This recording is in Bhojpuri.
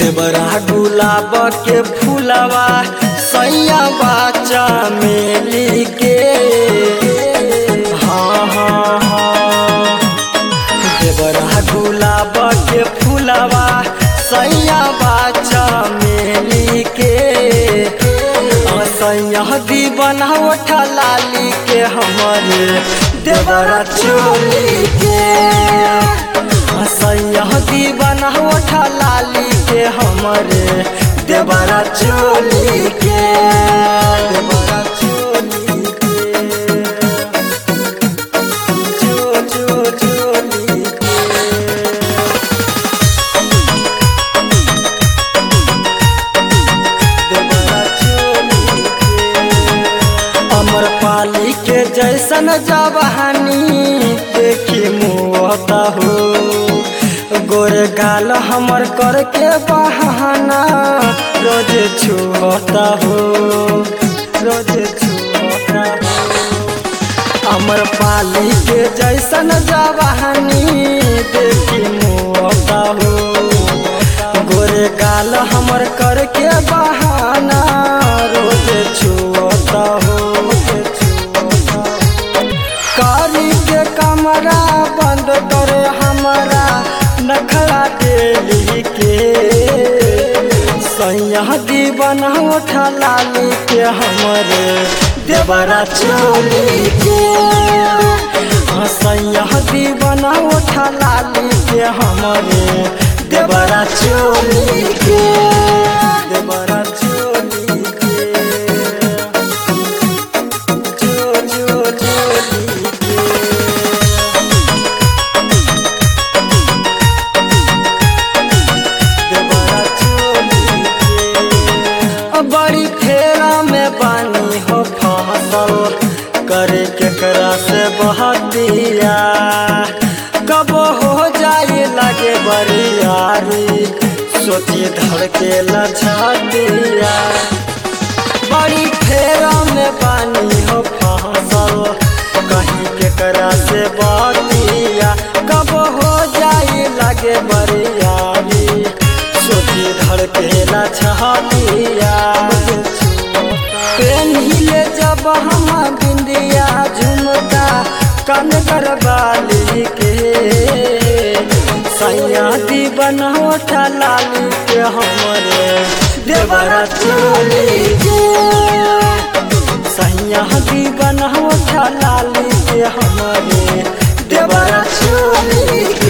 देवरा गुलाब के फूलवा सैया बाचा मेली के हाँ हाँ हाँ देवरा गुलाब के फूलवा सैया बाचा मेली के सैया दीवाना उठा लाली के हमारे देवरा चोली के सैया दीवाना उठा लाली के हमारे देवरा चोली के देवरा चोली के चो चो चोली के देवरा चोली के अमर पाली के जैसन जवानी देखी मुहता हो गोरे गाल हमर करके बहाना रोज छुहता हो रोज छुहता हो अमर पाली के जैसन जवानी देखी मुहता हो गोरे गाल हमर करके बहाना रोज छुअता हो कारी के कमरा बंद करे हमारा नखरा डेली के सैया दीवाना उठा लाली के हमरे देवरा चोली के हाँ, सैया दीवाना उठा लाली के हमरे देवरा चोली के देवरा चोली के चो चो चोली के देवरा चोली के बड़ी फेरा में पानी हो फसल करे केकरा से बहतिया कब हो जाए लगे बरियारी सोची धड़ के लछतिया बड़ी फेरा में पानी हो फसल कहीं केकरा से बतिया कब हो जाए लगे बरियारी सोची धड़ के लछतिया पेन्हिले जब हम बिंदिया झुमका कन करवाली के सैया दीवन होठा लाली के हमरे देवरा चोली के सैया दीवन होठा लाली के हमरे देवरा चोली के